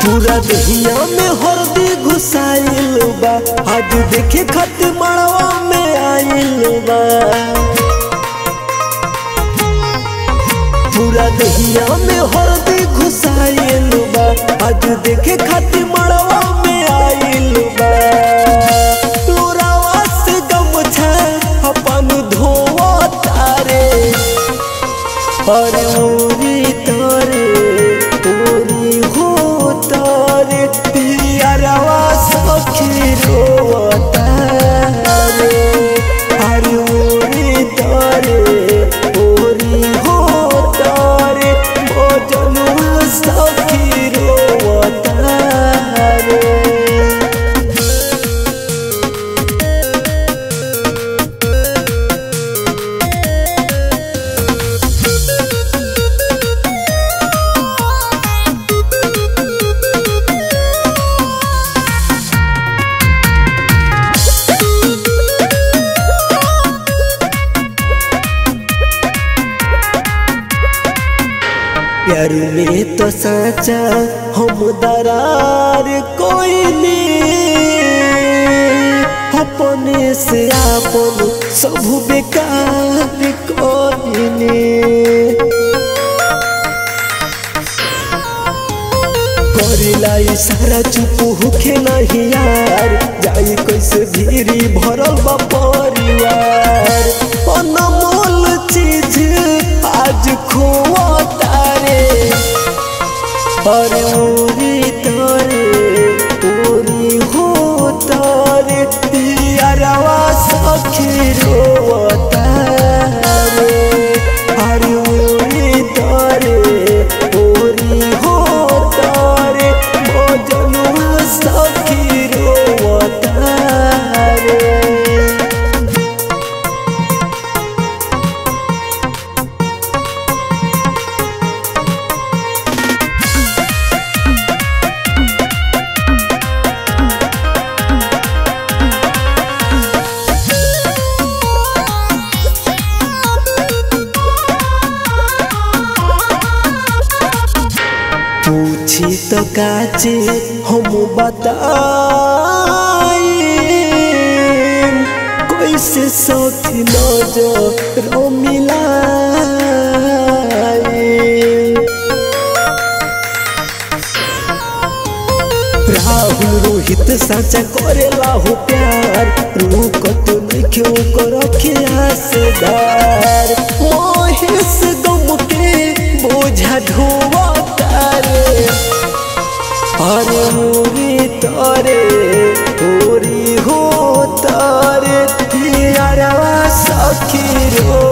पूरा दहिया में हरदी घुसाइल बा आज देखे खातिर मड़वा में आइल बा पूरा दहिया में हरदी घुसाइल बा आज देखे खातिर मड़वा में आइल बा लोरावा से गमछा अपन धोवा तारे अरे ओरी तारे ओरी हो तारे पियरवा सखी रोता रे अरे ओरी तारे ओरी हो तारे भोजनवा सखी रोता रे प्यार में तो साचा हम दरार कोई नहीं अपने से आपन सब बेकार कोई नहीं करिला इशारा चुप होखे नहीं यार जाई कैसे भीरी भरल बा परिवार अनमोल चीज आज खोआ तारे अरे ओरी तारे ओरी हो तारे यारवा सखी रोता रे अरे ओरी तारे ओरी हो तारे भोजनवा सखी रोता रे पूछी तो काचे हम बताई कैसे सखी नजर मिलाई राहुल रोहित साचा करेला हो प्यार रुकत नइखे ओकर अखिया से धार महेश गम के बोझा ढोवा तारे अरे मोरी तारे ओरी हो तारे यारवा सखी रो